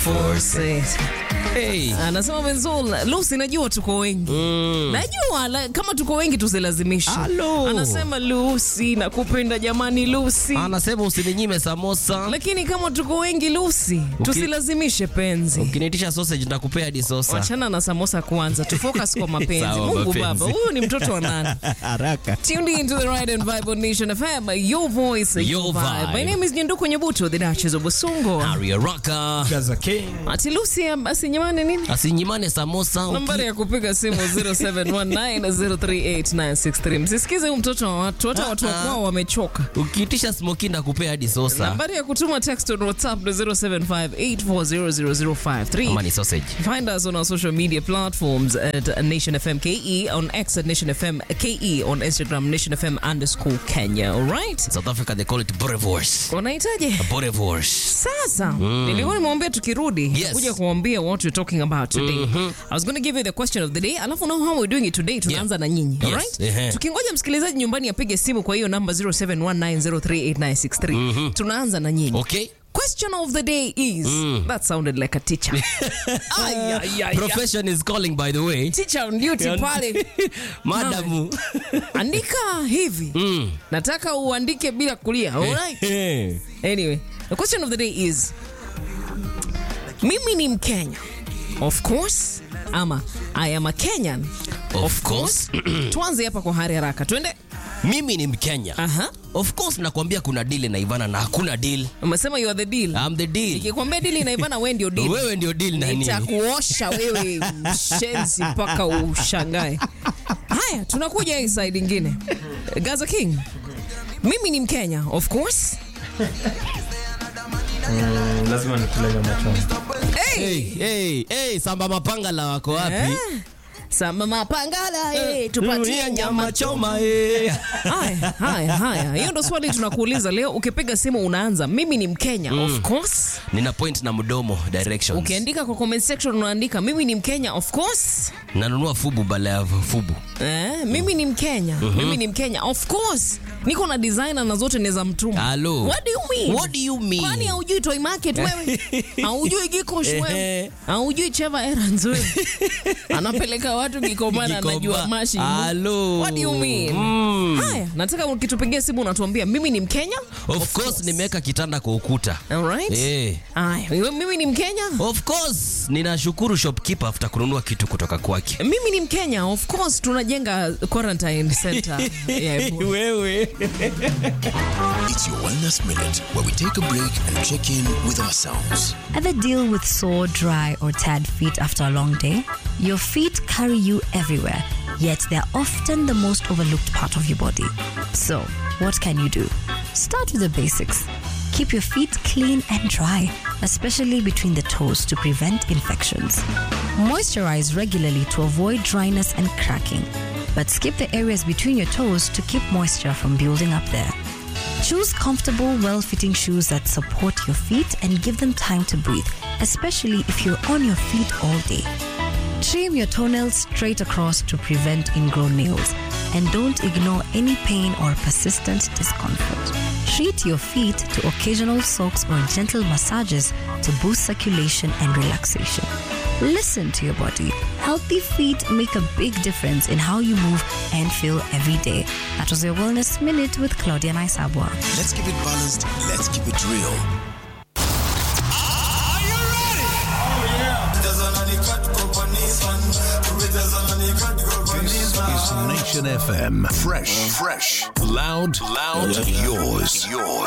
force it. Hey. Anasema Benzol, Lucy, najua tuko wengi Mm. najua la, kama tuko wengi tusilazimishe. Halo. Anasema Lucy, nakupenda jamani Lucy, Anasema usininyime samosa. lakini kama tuko wengi Lucy, tusilazimishe penzi. Ukiniitisha sausage nitakupea hadi sosa. Wachana na samosa kwanza, tufocus kwa mapenzi. Sawa, Mungu mapenzi. Baba, huyu ni mtoto wa nani? Haraka. Tuned into the right and vibe on Nation FM, your voice, your, Your vibe. vibe. My name is Nyenduko Nyebuto, the Duchess of Busungo. Aria Raka. Gaza King. Ati Lucy basi nyamani nini? Asinyimane samosa. Nambari ya kupiga simu 0719038963. Msisikize huyu mtoto wa watu, hata watu wa kwao wamechoka. Ukiitisha smoky ndakupea hadi sosa. Nambari ya kutuma text on WhatsApp ni 0758400053. Kama ni sausage. Find us on our social media platforms at Nation FM KE, on X at Nation FM KE, on Instagram Nation FM underscore Kenya. All right? South Africa they call it Borevorce. Unahitaji Borevorce. sasa nilikuwa nimwambia tukirudi Yes. kuja kuambia what we're talking about today i was going to give you the question of the day alafu know how we're doing it today tunaanza na nyinyi Yes. alright Ehe. tukingoja msikilizaji nyumbani apige simu kwa hiyo namba 0719038963 tunaanza na nyinyi Okay? question of the day is that sounded like a teacher Ay, ay, ay, ay. Profession is calling by the way. teacher on duty pale Madamu. andika hivi nataka uandike bila kulia alright Anyway, the question of the day is mimi ni Mkenya. Of course. Ama I am a Kenyan. Of course. Tuanze hapa kwa hari haraka. Twende. Mimi ni Mkenya. Aha. Of course nakwambia kuna deal na Ivana na hakuna deal. Umesema you are the deal. I'm the deal. Nikikwambia deal inaivana wewe ndio deal. Wewe ndio deal na nini? Nitakuosha wewe mshenzi mpaka ushangae. Haya, tunakuja hii side ingine. Gaza King. Mimi ni Mkenya, of course. Mm, lazima nikule nyama choma. Hey. Hey, hey, hey, samba mapanga la wako wapi? Eh? Sama mapangala, eh, tupatie nyama choma eh. Haya, haya, haya. Hiyo ndo swali tunakuuliza leo. Ukipiga simu unaanza mimi ni Mkenya, of course. Nina point na mdomo directions. Ukiandika kwa comment section unaandika mimi ni Mkenya, of course. Nanunua fubu bala ya fubu. Eh, mimi ni Mkenya, mimi ni Mkenya, of course. Niko na designer na zote ni za mtumba. Hello. What do you mean? What do you mean? Kwani haujui toy market wewe? haujui Gikosh wewe? Ehe. Haujui Cheva Errands wewe? Anapeleka watu Gikomana Gikomba. anajua mashi. Hello. What do you mean? Mm. Haya, nataka ukitupigia simu unatuambia mimi ni Mkenya. Of course nimeweka kitanda kwa ukuta. Alright. Eh. Haya, wewe- mimi ni Mkenya. Of course ninashukuru shopkeeper after kununua kitu kutoka kwake. Mimi ni Mkenya. Of course tunajenga quarantine center. yeah, Wewe. It's your Wellness Minute, where we take a break and check in with ourselves. Ever deal with sore, dry, or tired feet after a long day? Your feet carry you everywhere, yet they're often the most overlooked part of your body. So, what can you do? Start with the basics. Keep your feet clean and dry, especially between the toes to prevent infections. Moisturize regularly to avoid dryness and cracking, but skip the areas between your toes to keep moisture from building up there. Choose comfortable, well fitting shoes that support your feet and give them time to breathe, especially if you're on your feet all day. Trim your toenails straight across to prevent ingrown nails, and don't ignore any pain or persistent discomfort. Treat your feet to occasional soaks or gentle massages to boost circulation and relaxation. Listen to your body. Healthy feet make a big difference in how you move and feel every day. That was your Wellness Minute with Claudia Naisabwa. Let's keep it balanced. Let's keep it real. It's Nation FM. Fresh, fresh, loud, loud, yours, yours.